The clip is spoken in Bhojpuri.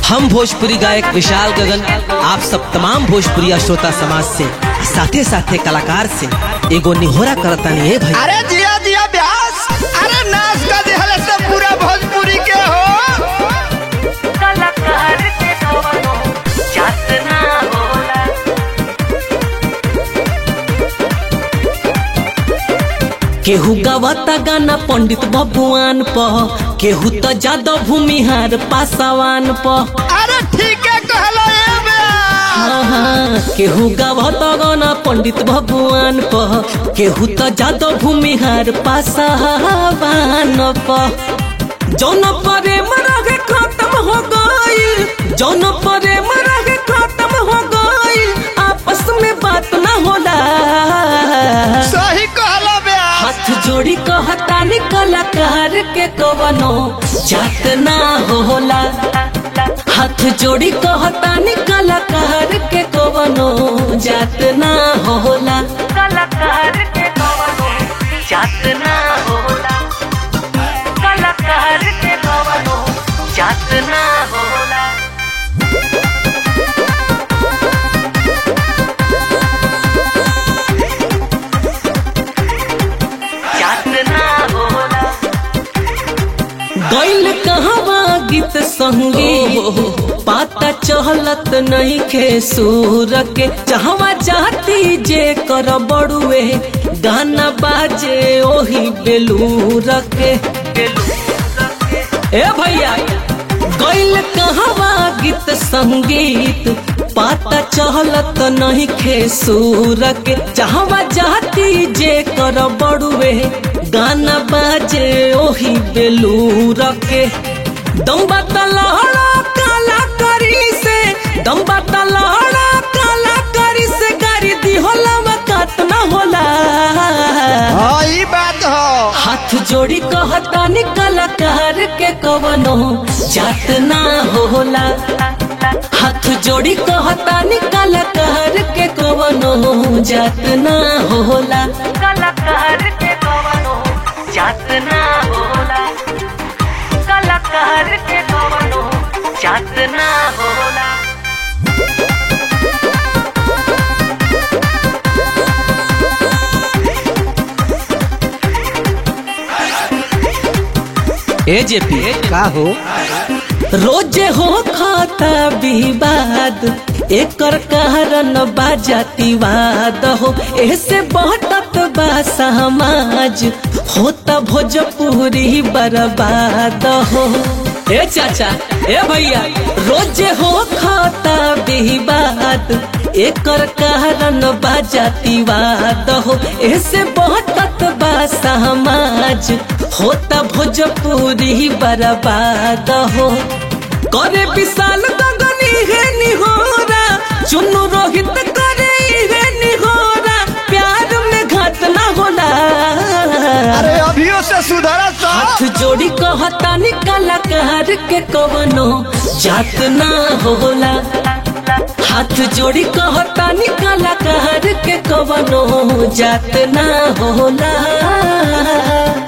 हम भोजपुरी गायक विशाल गगन आप सब तमाम भोजपुरी श्रोता समाज से साथे साथे कलाकार से एगो निहोरा करतानी है भाई अरे जिया जिया व्यास अरे नाच का दिहल से पूरा भोजपुरी के हो कलाकार के कवनो जात ना होला केहू गवाता गाना पंडित भगवान प केहू तो जादव भूमिहार पासवान प अरे ठीक है कहलो ये व्यास हाँ, हाँ, केहू गवाता गाना पंडित भगवान प केहू तो जादव भूमिहार पासवान प जौन प्रेम रहे खत्म हो गईल जौन प्रेम रहे खत्म हो गईल आपस में बात ना होला सही कहलो व्यास हाथ जोड़ी कहतानी कलाकार के कवनो जात ना होला हाथ जोड़ी कहतानी कलाकार के कवनो जात ना होला कलाकार के कवनो जात ना होला कलाकार के कवनो जात ना होला जात ना होला गैल कहवा गीत संगीत पाता चहलत नहीं खे सूर के चाहवा चाहती जे कर बड़ुए गाना बाजे ओही बेलूर के ए भैया गैल कहवा गीत संगीत पाता चहलत नहीं खे सूर के चाहवा चाहती जे कर बड़ुए गाना बाजे ओही बेलूर के दम्बा तलहड़ा काला करी से दम्बा तलहड़ा काला करी से गाड़ी दी होला वकात ना होला हाँ ई बात हो हाथ जोड़ी कहतानी कलाकार के कवनो जात ना होला हाथ जोड़ी कहतानी कलाकार के कवनो जात ना होला कलाकार के कवनो जात ना होला कलाकार के कवनो जात ना होला ए जेपी का हो रोजे हो खाता विवाद एकर कारण बाजातिवाद हो ऐसे बहतत बा समाज होता भोजपुरी बर्बाद हो ए चाचा ए भैया रोजे हो खाता विवाद एकर कारण बाजातिवाद हो ऐसे बहतत बा समाज होता भोजपुरी बर्बाद हो करे विशाल गगनी है निहोरा चुनु रोहित करे है निहोरा प्यार में घात ना होला अरे अभियो से सुधरा सा हाथ जोड़ी कहतानी कलाकार के कवनो जात ना होला हाथ जोड़ी कहतानी कलाकार के कवनो जात ना होला